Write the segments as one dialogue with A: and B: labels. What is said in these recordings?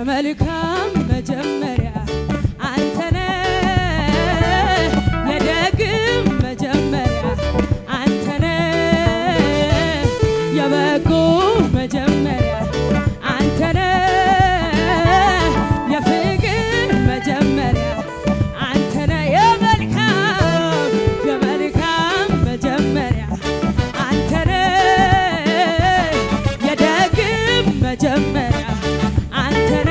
A: የመልካም መጀመሪያ አንተነ የደግም መጀመሪያ አንተነ የበጎ መጀመሪያ አንተነ የፍቅር መጀመሪያ አንተነ የመልካም የመልካም መጀመሪያ አንተነ የደግም መጀመሪያ አንተነ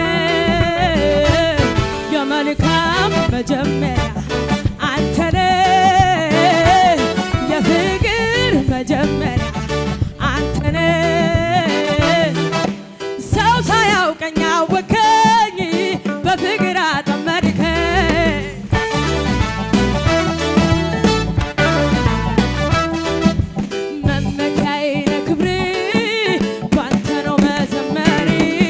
A: የመልካም መጀመሪያ አንተነ የፍቅር መጀመሪያ አንተነ ሰው ሳያውቀኝ አወከኝ በፍቅር አጠመድከኝ መመኪያዬ ነህ ክብሬ ባንተ ነው መዘመሬ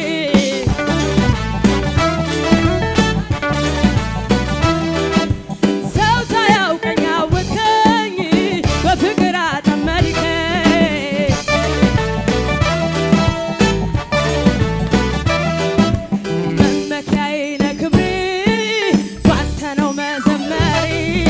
A: ሰው ሳያውቀኝ አወከኝ በፍቅር አጠመድከኝ መመኪያዬ ነህ ክብሬ ባንተ ነው መዘመሬ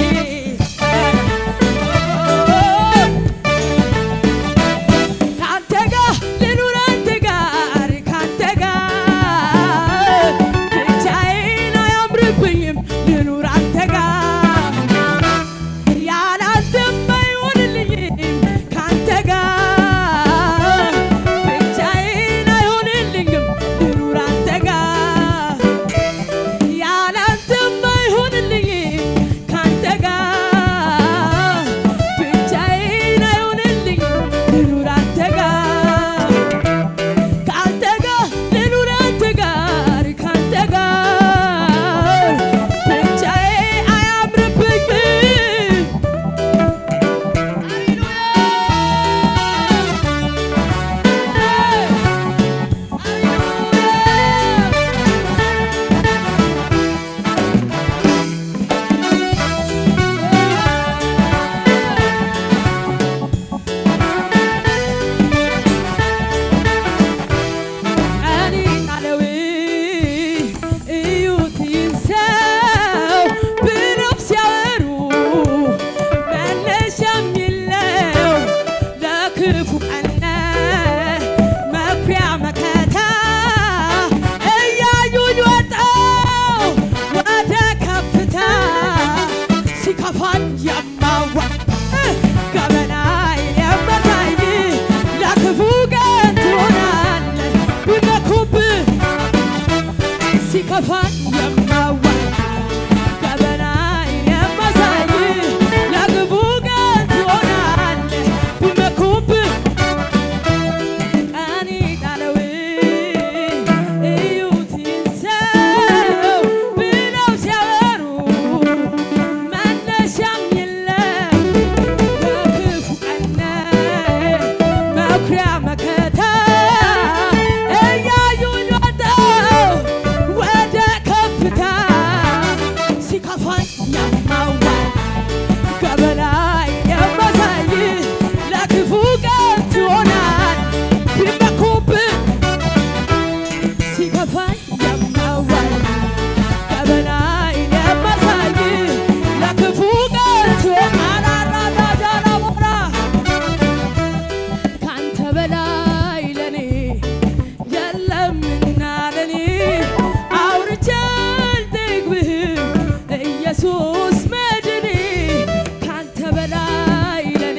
A: ካንተ ጋር ልኑር አንተ ጋር ካንተ ጋር ብቻዬን አያምርብኝም ልኑር አንተ ጋር ያለ አንተም አይሆንልኝም ካንተ ጋር ብቻዬን አይሆንልኝም ልኑር አንተ ጋር ያለ አንተም አይሆንልኝም ካንተ ጋር ብቻዬን አይሆንልኝም ልኑር አንተ ጋር ካንተ ጋር ልኑር አንተ ጋር ካንተ ጋር ብቻዬ አያምርብኝም ቀን ጣለው እዩት ይህን ሰው ብለው ሲያወሩ መነሻም የለው ለክፉ ቀን መኩሪያ መከታ እያዩኝ ወጣው ወደ ከፍታ ሲከፋኝ የማዋ ገበና የመታኝ ለክፉ ቀን ትሆናለህ ቢመኩብህ ሲከፋኝ የማዋይ ገበና የማሳይ ለክፉ ቀን ትሆናለህ ቢመኩብህ ቀን ጣለው እዩት ይህን ሰው ብለው ሲያወሩ መነሻም የለም በክፉ ቀን መኩሪያ መከታ እያዩኝ ወጣው ወደ ከፍታ ሲከፋኝ የማዋይ ገበላይ የማሳይ ለክፉ ቀን ትሆናል ቢመኩብህ ሲከፋኝ የማዋይ ገበላይ የማሳይ ለክፉ ቀን ትሆናል አራዳዳራቦራ ካንተ በላይ ለኔ የለምና ለኔ አውርቼ አልጠግብህም ኢየሱስ መድኔ ካንተ በላይ ለኔ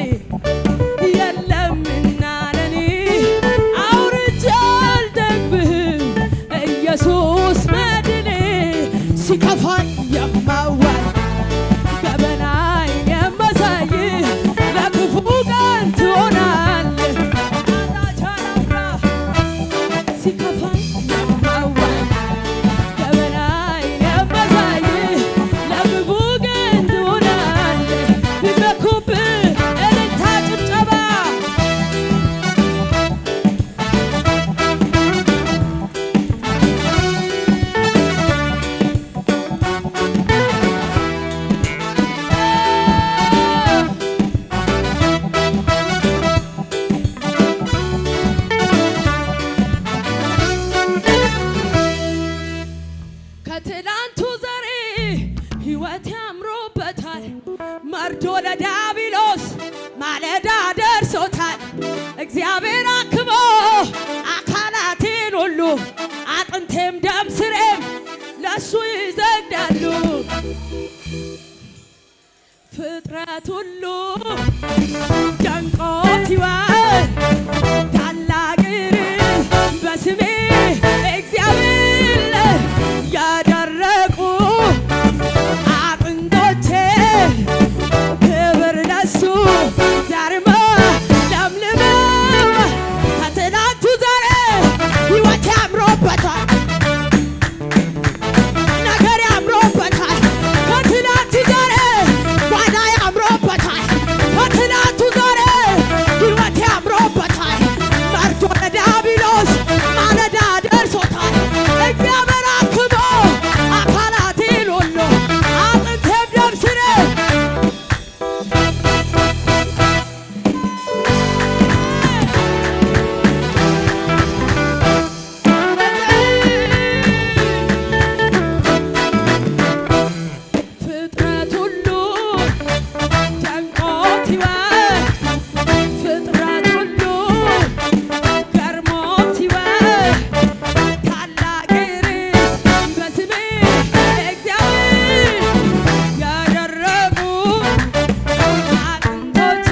A: የለምና ለኔ አውርቼ አልጠግብህም ኢየሱስ መድኔ ሲከፋኝ የማዋይ ገበናይ የማሳይ ለክፉ ቀን ትሆናለህ አራቻላምራ ሲከፋኝ የማዋይ ገበናይ የማሳይ ለክፉ ቀን ትሆናለህ ቢመኩብህ እልልታ ጭብጨባ መርዶ ለዲያብሎስ ማለዳ ደርሶታል። እግዚአብሔር አክሞ አካላቴን ሁሉ አጥንቴም ደም ስሬም ለእሱ ይዘግዳሉ። ፍጥረት ሁሉ ደንቆት ይዋል ታላቅ ርዕስ በስሜ እግዚአብሔር ያደረቁ አጥንቶቼ ክብር ለሱ ዛሬማ ለምልመው ከትናንቱ ዛሬ ሕይወት ያምሮበታል ነገር ያምሮበታል ከትናንቱ ዛሬ ጓዳ ያምሮበታል ከትናንቱ ዛሬ ሕይወት ያምሮበታል መርዶ ለዲያብሎስ ማለዳ ደርሶታል እግዚአብሔር አክሞ አካላቴን ሁሉ አጥንቴም ደም ስሬ ፍጥረት ሁሉ ደንቆት ይዋል ፍጥረት ሁሉ ገርሞት ይዋል ታላቅ ርዕስ በስሜ እግዚአብሔር ያደረጉ አጥንቶቼ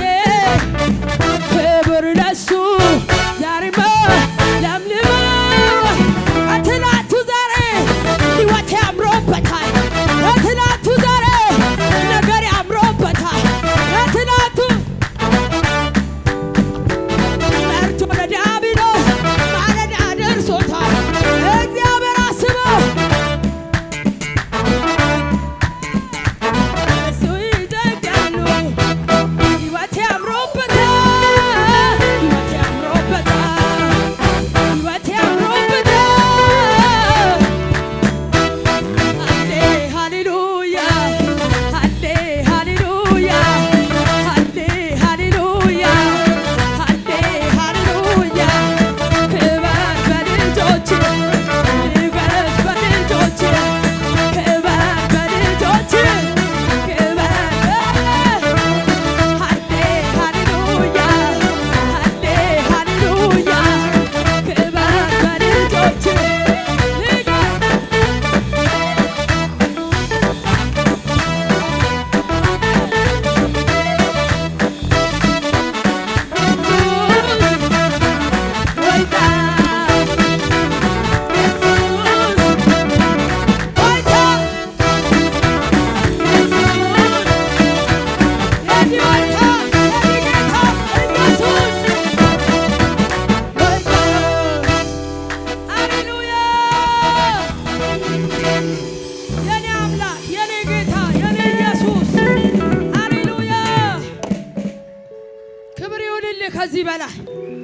A: ክብር ለሱ ዛሬማ ለምልመው ከትናንቱ ዛሬ ሕይወት ያምሮበታል ከትናንቱ ዛሬ ነገር ያምሮበታል ከትናንቱ መርቶ ለዲያብሎስ ማለዳ ደርሶታል እግዚአብሔር አስበው እሱ ይዘጋሉ ሕይወት ያምሮበታል ሕይወት ያምሮበታል ሕይወት ያምሮበታል ሃሌ ሃሌሉያ ሃሌ ሃሌሉያ ሃሌ ሃሌሉያ ሃሌ ሃሌሉያ ክበር በልጆች ንገስ በልጆች ክበር በልጆች ክበር ሃሌ ሃሌሉያ ሃሌ ሃሌሉያ ክበር በልጆች ንገስ የኔ አምላክ የኔ ጌታ የኔ ኢየሱስ ሃሌሉያ ክብር ይሁንልህ ከዚህ በላይ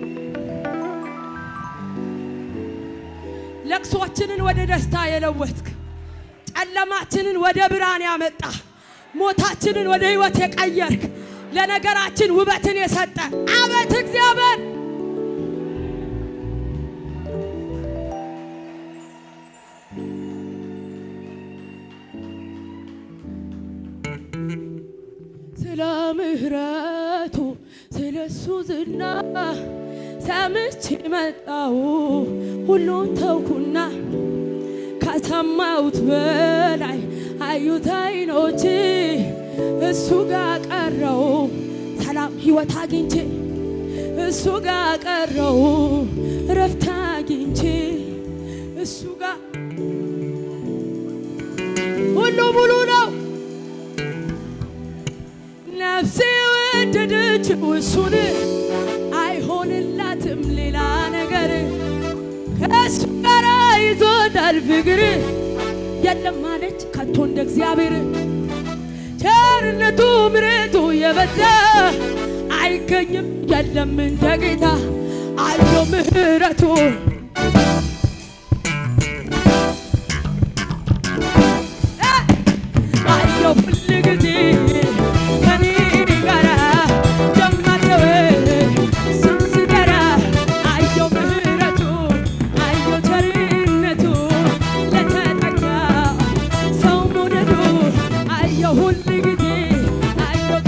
A: ለቅሶችንን ወደ ደስታ የለወጥክ ጨለማችንን ወደ ብርሃን ያመጣ ሞታችንን ወደ ሕይወት የቀየርክ ለነገራችን ውበትን የሰጠ አቤት እግዚአብሔር ስለ ምሕረቱ ስለ እሱ ዝና ሰምቼ መጣው ሁሉን ተውኩና ከሰማሁት በላይ አዩት አይኖቼ እሱ ጋር ቀረው ሰላም ሕይወት አግኝቼ እሱ ጋር ቀረው እረፍት አግኝቼ እሱ ጋር ሁሉ ሙሉ ነው። ነፍሴ ወደደችው እሱን አይሆንላትም ሌላ ነገር ከእሱ ጋር ይዞታል ፍቅር የለም አለች ከቶ እንደ እግዚአብሔር ቸርነቱ ምሕረቱ የበዛ አይገኝም የለም እንደ ጌታ አለው ምሕረቱ አየው ሁል ጊዜ ከኔ ጋራ ደማተወ እሱን ስጠራ አየው ምሕረቱ አየው ቸርነቱ ለተጠጋ ሰው መውደዱ አየው ሁል ጊዜ አየው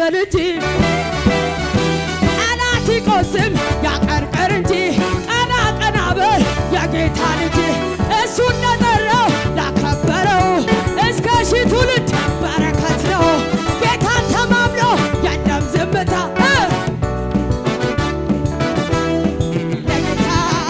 A: በል እንጂ ጠላት ይቆስም ያቀርቅር እንጂ ቀና ቀና በል የጌታ ልጅ እሱ እንደጠራው ላከበረው እስከ ሺህ ትውልድ በረከት ነው። ጌታን ተማምኖ የለም ዝምታ እ ለጌታ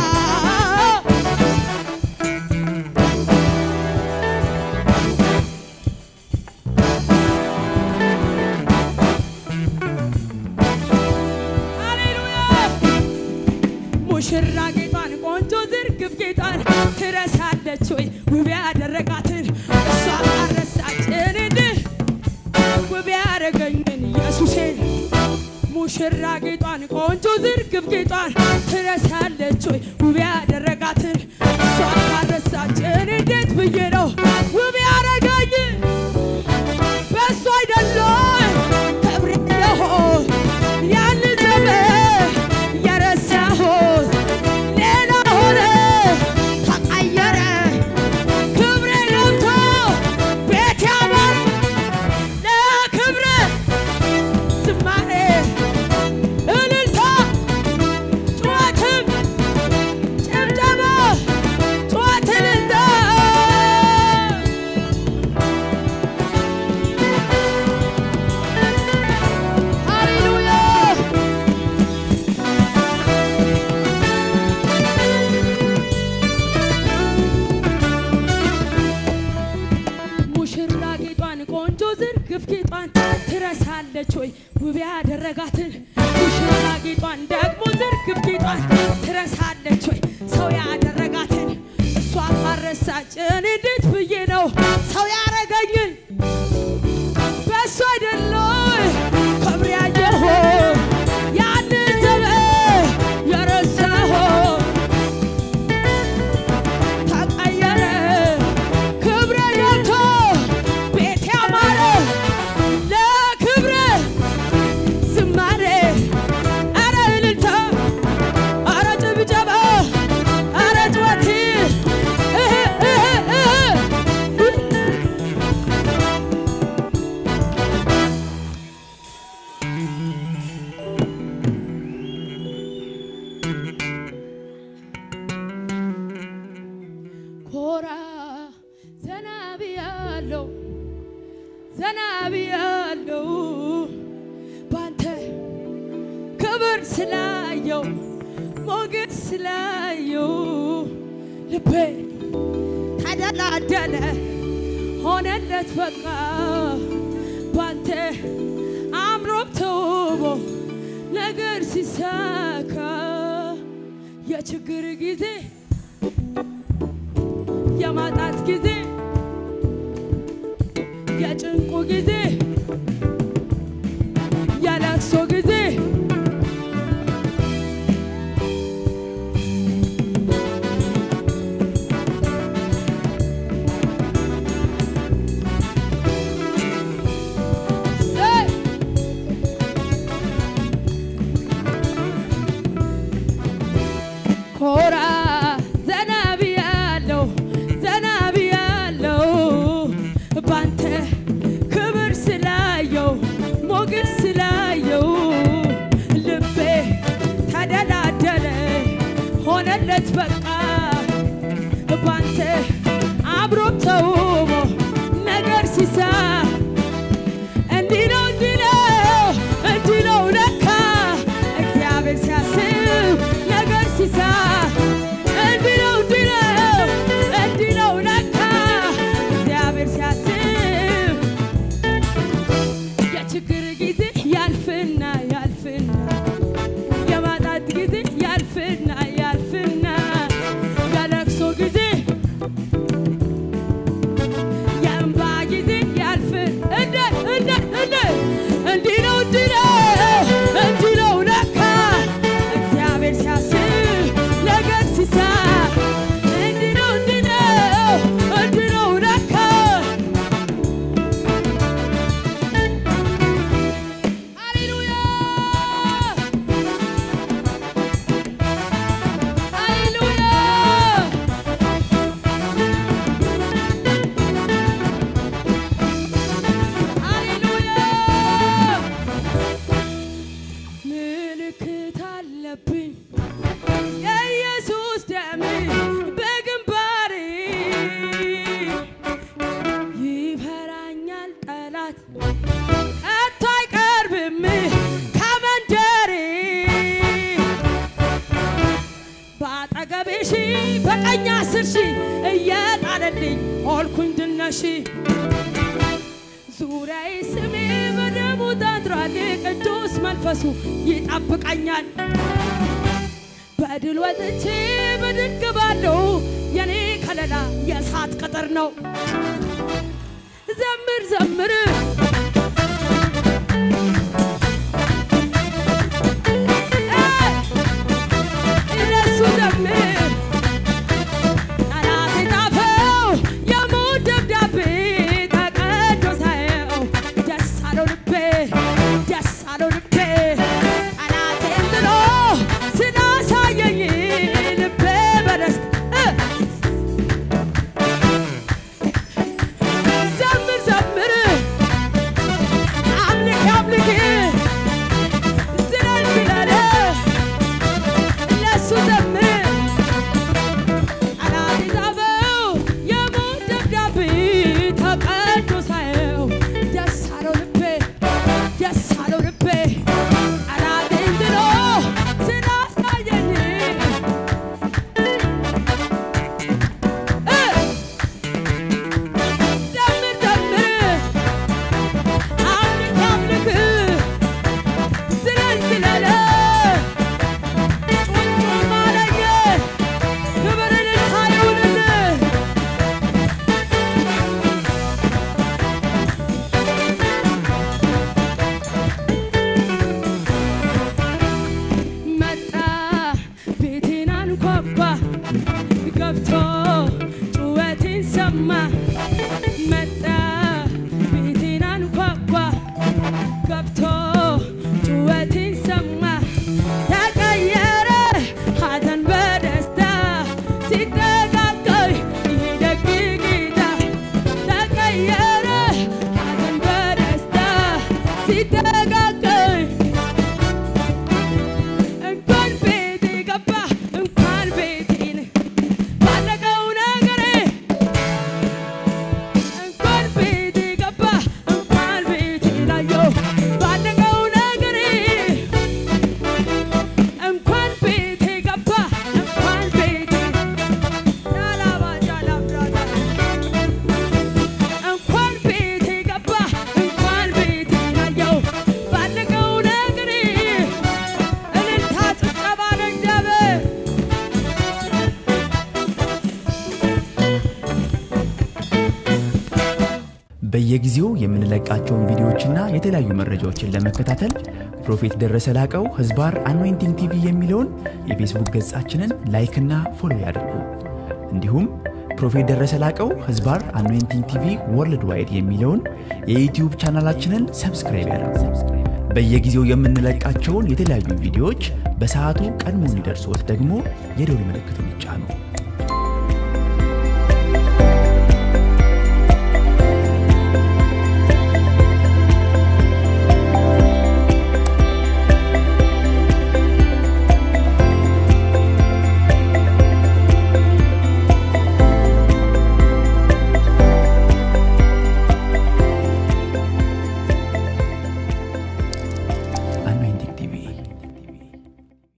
A: ሃሌሉያ ሙሽራ ጌጧን ቆንጆ ዝርግፍ ጌጧን ትረሳለች ወይ ውብ ያደረጋትን እሷ አረሳችን እንዲህ ውብ ያደረገኝን ኢየሱሴን ሙሽራ ጌጧን ቆንጆ ዝርግፍ ጌጧን ትረሳለች ወይ ውብ ያደረጋትን እሷ ካረሳችን እንዴት ብዬ ነው ውብ ያደረገኝ በእሱ አይደለም ክብሬ የሆን ያን ዘመን የረሳሁት ሌላ ሆነ ተቀየረ ክብሬ ገብቶ ቤት ያምር ለክብሬ ዝማሬ እልልታ ጩኸትም ጭብጨባ ጩኸት እልልታ ሃሌሉያ ሙሽራ ጌጧን ቆንጆ ዝርግፍ ጌጧን ትረሳለች ወይ ውብ ያደረጋትን ሙሽራ ጌጧን ደግሞ ዝርግፍ ጌጧን ትረሳለች ወይ ሰው ያደረጋትን እሷ ካረሳችን እንዴት ብዬ ነው ሰው ያረገኝን በእሱ አይደለም ክብር ያየሁት ያንን ዘመን የረሳሁት ተቀየረ ክብረ ገብቶ ቤት ያማረ ለክብረ ዝማሬ አረ እልልታ አረ ጭብጨባ አረ ጩኸት እህ እህ እህ ኮራ ዘና ብያለው ዘና ብያለው ባንተ ክብር ስላየው ሞገስ ስላየው ልቤ ተደላደለ ሆነለት በቃ ባንተ አምሮብ ተውቦ ነገር ሲሳካ የችግር ጊዜ የማጣት ጊዜ የጭንቁ ጊዜ የለቅሶ ጊዜ ዘይ ኮራ ዘና ብያለው ዘና ብያለው ባንተ ክብር ስላየው ሞገስ ስላየው ልቤ ተደላደለ ሆነለት በቃ ባንተ አብሮ ተውቦ ነገር ሲሳ እንዲህ ነው እንዲህ ነው እንዲህ ነው ለካ እግዚአብሔር ሲያስብ ነገር ሲሳ እንዲህ ነው እንዲህ ነው እንዲህ ነው ለካ እግዚአብሔር ሲያስብ የችግር ጊዜ ያልፍና ያልፍና የማጣት ጊዜ ያልፍና ያልፍና የለቅሶ ጊዜ የእንባ ጊዜ ያልፍ እንደ እንደ እንደ እንዲህ ነው እንዲህ ነው እንዲህ ነው ለካ እግዚአብሔር ሲያስብ ነገር ሲሳ እንዲህ ነው እንዲህ ነው እንዲህ ነው ለካ ጠላት ከቶ አይቀርብም ከመንደሬ በአጠገቤ ሺ በቀኝ አስር ሺ እየጣለልኝ ሆልኩኝ ድነሺ ዙሪያዬ ስሜ በደሙ ታጥሯል ቅዱስ መንፈሱ ይጠብቀኛል በድል ወጥቼ በድል ገባለሁ የኔ ከለላ የእሳት ቅጥር ነው ዘምር ዘምር እነሱ ዘምር ጠላት የጻፈው የሞት ደብዳቤ ተቀዶ ሳየው ደስ አለው ልቤ ደስ አለው ልቤ ጠላቴን ጥሎ ስላሳየኝ ልቤ በደስታ ዘምር ዘምር አምልክ አምልክ ዝለል ዝለል ለሱ ዘምር ጠላት የጻፈው የሞት ደብዳቤ ተቀዶ ሳየው ደስ አለው ልቤ ደስ አለው ልቤ ጠላቴን ጥሎ ስላሳየኝ እ ዘምር ዘምር አምልክ አምልክ ዝለል ዝለል ጩምጩም አለኝ ክብር እልልታ ይሁንልህ መጣ ቤቴን አንኳኳ ገብቶ ጩኸቴን ሰማ መጣ ቤቴን አንኳኳ ገብቶ ጩኸቴን ሰማ ተቀየረ ሐዘን በደስታ ሲጠጋጋኝ ይሄ ደግ ጌታ ተቀየረ ሐዘን በደስታ ሲጠጋጋኝ እንኳን ቤቴ ገባ እንኳን ቤቴን ባለቀው ነገሬ እንኳን ቤቴ ገባ እንኳን ቤቴን አየሁ ባለቀው ነገሬ እንኳን ቤቴ ገባ እንኳን ቤቴ ላላባጃላብራዳ እንኳን ቤቴ ገባ እንኳን ቤቴን አየሁ ባለቀው ነገሬ እልልታ ጭብጨባ ለእግዚአብሔር
B: በየጊዜው የምንለቃቸውን ቪዲዮዎችና የተለያዩ መረጃዎችን ለመከታተል ፕሮፌት ደረሰ ላቀው ህዝባር አኖይንቲንግ ቲቪ የሚለውን የፌስቡክ ገጻችንን ላይክና ፎሎ ያድርጉ። እንዲሁም ፕሮፌት ደረሰ ላቀው ህዝባር አኖይንቲንግ ቲቪ ወርልድ ዋይድ የሚለውን የዩትዩብ ቻናላችንን ሰብስክራይብ ያድርጉ። በየጊዜው የምንለቃቸውን የተለያዩ ቪዲዮዎች በሰዓቱ ቀድሞ እንዲደርሶት ደግሞ የደውል ምልክቱን ይጫኑ።